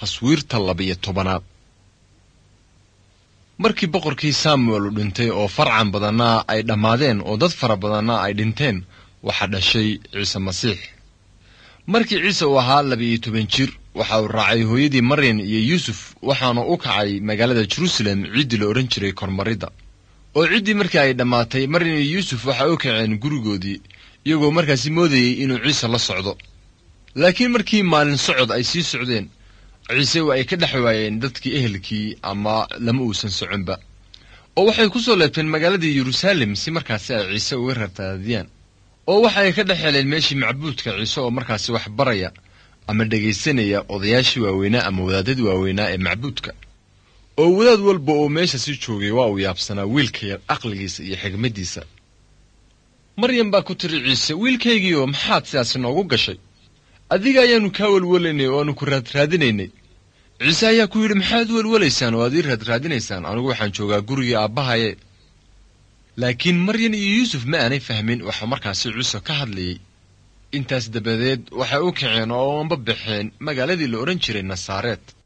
taswiirta labiyo tobanaad markii boqorkii samuel uu dhintay oo farcan badanna ay dhammaadeen oo dad fara badanna ay dhinteen waxaa dhashay ciise masiix markii ciise uu ahaa labiiyo toban jir waxa uu raacay hooyadii maryan iyo yuusuf waxaana u kacay magaalada jeruusalem ciddii la odhan jiray kormaridda oo ciddii markii ay dhammaatay maryan iyo yuusuf waxay u kaceen gurigoodii iyagoo markaasi moodayey inuu ciise la socdo laakiin markii maalin socod ay sii socdeen ciise waa ay ka dhex waayeen dadkii ehelkii ama lama uusan soconba oo waxay ku soo leebteen magaaladii yeruusaalem si markaasi ay ciise uga rartaadiyaan oo waxa ay ka dhex heleen meeshii macbuudka ciise oo markaasi wax baraya ama dhegaysanaya odayaashii waaweynaa ama wadaadadii waaweynaa ee macbuudka oo wadaad walba oo meesha si joogay waa uu yaabsanaa wiilka yar aqligiisa iyo xigmaddiisa maryam baa ku tiri ciise wiilkaygiioo maxaad sidaasi noogu gashay adiga ayaannu kaa welwelaynay oo aanu ku raadraadinaynay ciise ayaa ku yidhi maxaad u welwelaysaan oo aad ii raadraadinaysaan anigu waxaan joogaa gurigii aabbahaye laakiin maryan iyo yuusuf ma aanay fahmin waxa markaasi ciise ka hadlayey intaas dabadeed waxay u kaceen oo anba baxeen magaaladii la odhan jiray nasaareed